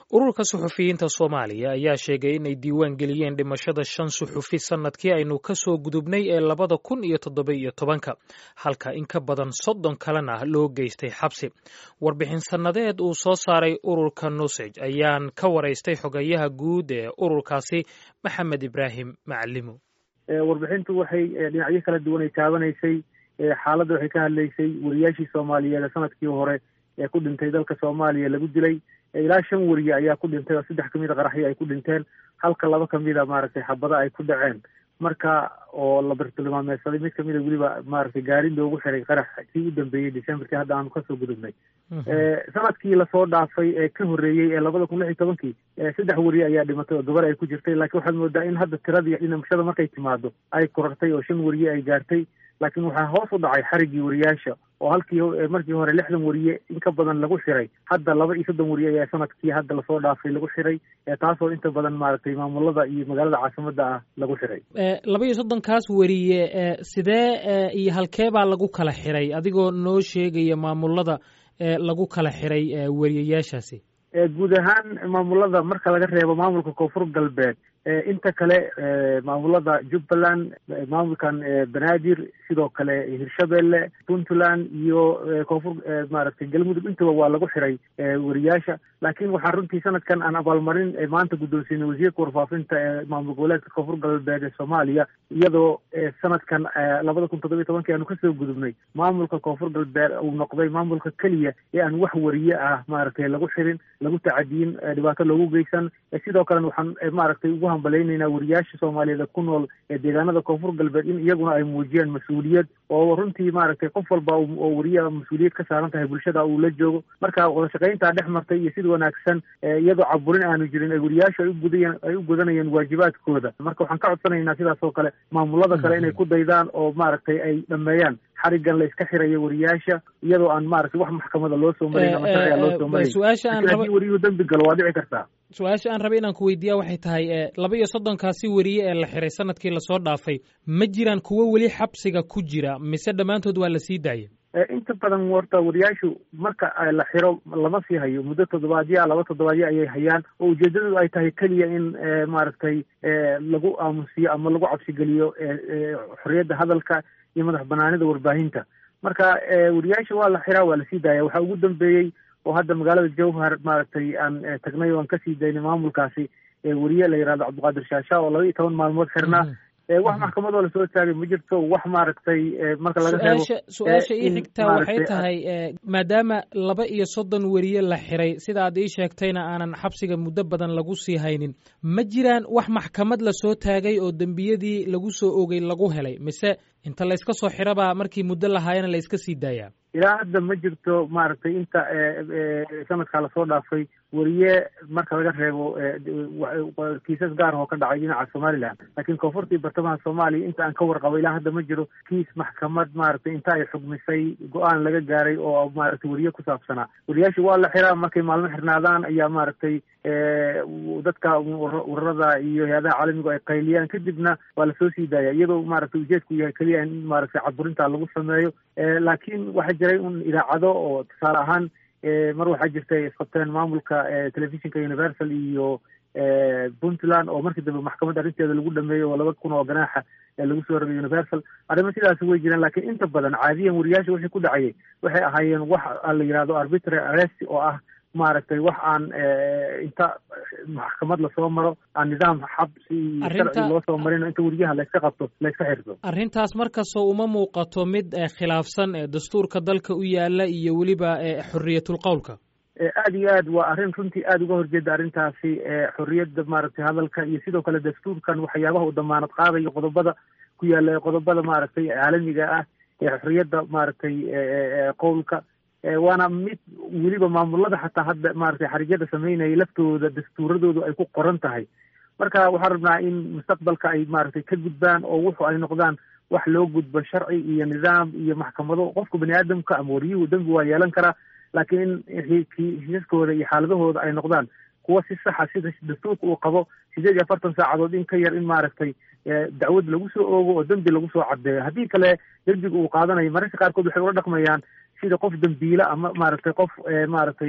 ururka suxufiyiinta soomaaliya ayaa sheegay inay diiwaan geliyeen dhimashada shan suxufi sannadkii aynu ka soo gudubnay ee labada kun iyo toddoba iyo tobanka halka in ka badan soddon kalena loo geystay xabsi warbixin sannadeed uu soo saaray ururka nusej ayaan ka waraystay xogayaha guud ee ururkaasi maxamed ibraahim macalimo warbixintu waxay dhinacyo kala duwan ay taabanaysay xaaladda waxay ka hadlaysay wariyaashii soomaaliyeed ee sanadkii hore ee ku dhintay dalka soomaaliya lagu dilay ilaa shan weriye ayaa ku dhintay oo saddex kamid a qaraxyo ay ku dhinteen halka laba kamida maaragtay xabado ay ku dhaceen marka oo la bartilmaameedsaday mid kamida weliba maaragtay gaari loogu xiray qarax kii u dambeeyey decemberkii hadda aanu kasoo gudubnay sanadkii lasoo dhaafay ee ka horreeyey ee labada kun lix iyo tobankii saddex weriye ayaa dhimatay oo gabar ay ku jirtay laakiin waxaad moodaa in hadda tiradii dhimashada markay timaado ay korartay oo shan weriye ay gaartay laakiin waxaa hoos u dhacay xariggii wariyaasha oo halkii markii hore lixdan weriye in ka badan lagu xiray hadda laba iyo soddon weriye ayaa sanadkii hadda lasoo dhaafay lagu xiray taasoo inta badan maaragtay maamulada iyo magaalada caasimada ah lagu xiray laba iyo soddonkaas weriye sidee iyo halkee baa lagu kala xiray adigoo noo sheegaya maamulada lagu kala xiray weriyayaashaasi guud ahaan maamulada marka laga reebo maamulka koonfur galbeed inta kale maamulada jubbaland maamulkan banaadir sidoo kale hirshabelle puntland iyo koonfur maaragtay galmudug intaba waa lagu xiray weriyaasha laakiin waxaa runtii sanadkan aan abaalmarin maanta guddoonsiinay wasiirka warfaafinta ee maamul goboleedka koonfur galbeed ee soomaaliya iyadoo sanadkan labada kun toddobiyo tobankii aanu kasoo gudubnay maamulka koonfur galbeed uu noqday maamulka keliya ee aan wax weriye ah maaragtay lagu xirin lagu tacadiyin dhibaato loogu geysan sidoo kalena waxaan maaragtay ugu hambaleynaynaa wariyaasha soomaaliyeed ku nool ee deegaanada koonfur galbeed in iyaguna ay muujiyaan mas-uuliyad oo runtii maaragtay qof walba oo wariya mas-uuliyad ka saaran tahay bulshada uu la joogo marka wadashaqayntaa dhex martay iyo sida wanaagsan iyadoo caburin aanu jirin ee wariyaashu ay ugudayan ay u gudanayeen waajibaadkooda marka waxaan ka codsanaynaa sidaas oo kale maamulada kale inay ku daydaan oo maaragtay ay dhameeyaan xarigan la iska xirayo wariyaasha iyadoo aan maaragtay wax maxkamada loo soo marin ama sharciga loo soo marin haddii wariyuhu dembi galo waa dhici kartaa su-aasha aan rabay inaan ku weydiiya waxay tahay laba iyo soddonkaasi weriye ee la xiray sanadkii lasoo dhaafay ma jiraan kuwo weli xabsiga ku jira mise dhammaantood waa la sii daayay inta badan horta wariyaashu marka la xiro lama sii hayo muddo toddobaadya laba toddobaadyo ayay hayaan oo ujeedadu ay tahay keliya in maaragtay lagu aamusiyo ama lagu cabsigeliyo xorriyadda hadalka iyo madax banaanida warbaahinta marka wariyaasha waa la xiraa waa lasii daaya waxaa ugu dambeeyey oo hadda magaalada jowhar maaragtay aan tagnay oo aan kasii daynay maamulkaasi weriye la yihahdo cabdiqaadir shaasha oo laba iyo toban maalmood xirnaa wax maxkamadoo lasoo taagay ma jirto wax maaragtay marka laga reebo su-aasha ii xigtaa waxay tahay maadaama laba iyo soddon weriye la xiray sida aad ii sheegtayna aanan xabsiga muddo badan lagu sii haynin ma jiraan wax maxkamad lasoo taagay oo dembiyadii lagu soo ogay lagu helay mise inta layska soo xirabaa markii muddo lahaayana la iska sii daayaa ilaa hadda ma jirto maaragtay inta sanadkaa lasoo dhaafay weriye marka laga reebo kiisas gaar oo ka dhacay dhinaca somaliland laakiin koonfurta iyo bartamaha soomaaliya inta aan ka warqabo ilaa hadda ma jiro kiis maxkamad maaragtay inta ay xugmisay go-aan laga gaaray oo maaragtay weriye ku saabsanaa weriyaasha waa la xiraa markay maalmo xirnaadaan ayaa maaragtay dadka ururada iyo hay-adaha caalamigu ay qayliyaan kadibna waa lasoo sii daaya iyadoo maaragtay ujeedku yahay keliya in maaragtay caburinta lagu sameeyo laakiin waxaa jiray un idaacado oo tusaale ahaan mar waxaa jirtay isqabteen maamulka telefishinka universal iyo puntland oo markii dambe maxkamad arrinteeda lagu dhameeyey oo laba kun oo ganaaxa lagu soo rogay universal arrimo sidaas way jiraan laakiin inta badan caadiyan wariyaasha wixii ku dhacayay waxay ahaayeen wax la yihahdo arbitrary arrest oo ah maaragtay wax aan inta maxkamad lasoo maro aan nidaam xabsi iyo sharci loo soo marin inta weriyaha layska qabto layska xirto arrintaas markastoo uma muuqato mid khilaafsan dastuurka dalka u yaala iyo weliba xorriyatul qowlka aad iyo aad waa arrin runtii aada uga horjeeda arrintaasi xorriyadda maaragtay hadalka iyo sidoo kale dastuurkan waxyaabaha uu damaanad qaadayo qodobada ku yaala qodobada maaragtay caalamiga ah ee xorriyadda maaragtay qowlka waana mid weliba maamulada xataa hadda maaragtay xarigyada sameynaya laftooda dastuuradoodu ay ku qoran tahay marka waxaan rabnaa in mustaqbalka ay maaragtay ka gudbaan oo wuxu ay noqdaan wax loo gudbo sharci iyo nidaam iyo maxkamado qofka bani aadamka ama wariyuhu dembi waa yeelan karaa laakiin in kiisaskooda iyo xaaladahooda ay noqdaan kuwa si saxa sida dastuurka uu qabo sideed iyo afartan saacadood in ka yar in maaragtay dacwad lagu soo oogo oo dembi lagu soo cadeeyo haddii kale dembiga uu qaadanayo mararka qaarkood waxay ula dhaqmayaan sida qof dembiile ama maaragtay qof maaragtay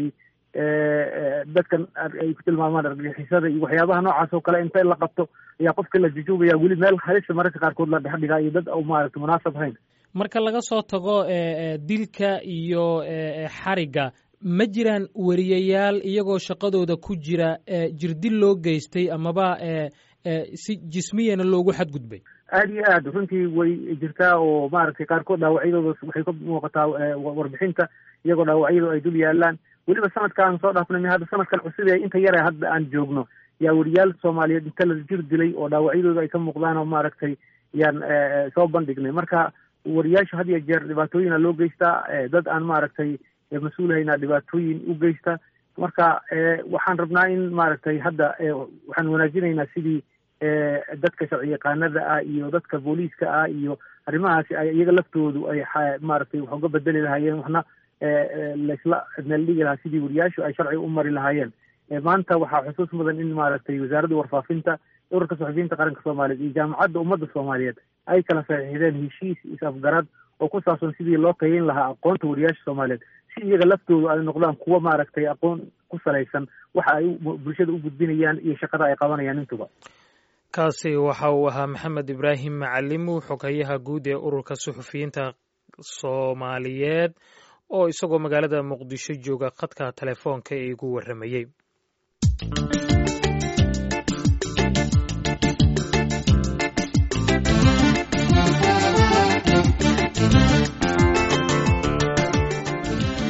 dadkan ay ku tilmaamaan argagixisada iyo waxyaabaha noocaas oo kale inta la qabto ayaa qofka la jujuubaya weli meel halisa mararka qaarkood la dhex dhigaa iyo dad maaragta munaasab hayn marka laga soo tago dilka iyo xarigga ma jiraan wariyayaal iyagoo shaqadooda ku jira jirdil loo geystay amaba si jismiyana loogu xadgudbay aada iyo aad runtii way jirtaa oo maaragtay qaarkood dhaawacyadooda waxay ka muuqataa warbixinta iyagoo dhaawacyadu ay dul yaalaan weliba sanadkaan soo dhaafnay hadda sanadkan cusub ee inta yare hadda aan joogno yaa wariyaal soomaaliyeed inta la jir dilay oo dhaawacyadooda ay ka muuqdaan oo maaragtay yaan soo bandhignay marka wariyaasha had iyo jeer dhibaatooyina loo geystaa dad aan maaragtay mas-uulhaynaa dhibaatooyin u geysta marka waxaan rabnaa in maaragtay hadda waxaan wanaajinaynaa sidii dadka sharci yaqaanada ah iyo dadka booliiska ah iyo arrimahaasi ay iyaga laftoodu ay maaragtay wax uga bedeli lahaayeen waxna laisla meel dhigi lahaa sidii wariyaashu ay sharciga u mari lahaayeen maanta waxaa xusuus mudan in maaragtay wasaaradda warfaafinta ururka saxufiyiinta qaranka soomaaliyeed iyo jaamacadda ummadda soomaaliyeed ay kala saxiixdeen heshiis is-afgarad oo ku saabsan sidii loo tayin lahaa aqoonta wariyaasha soomaaliyeed si iyaga laftoodu ay noqdaan kuwa maaragtay aqoon ku salaysan waxa ay bulshada u gudbinayaan iyo shaqada ay qabanayaan intuba kaasi waxa uu ahaa maxamed ibraahim macalimu xogayaha guud ee ururka suxufiyiinta soomaaliyeed oo isagoo magaalada muqdisho jooga khadka telefoonka ee igu warramayey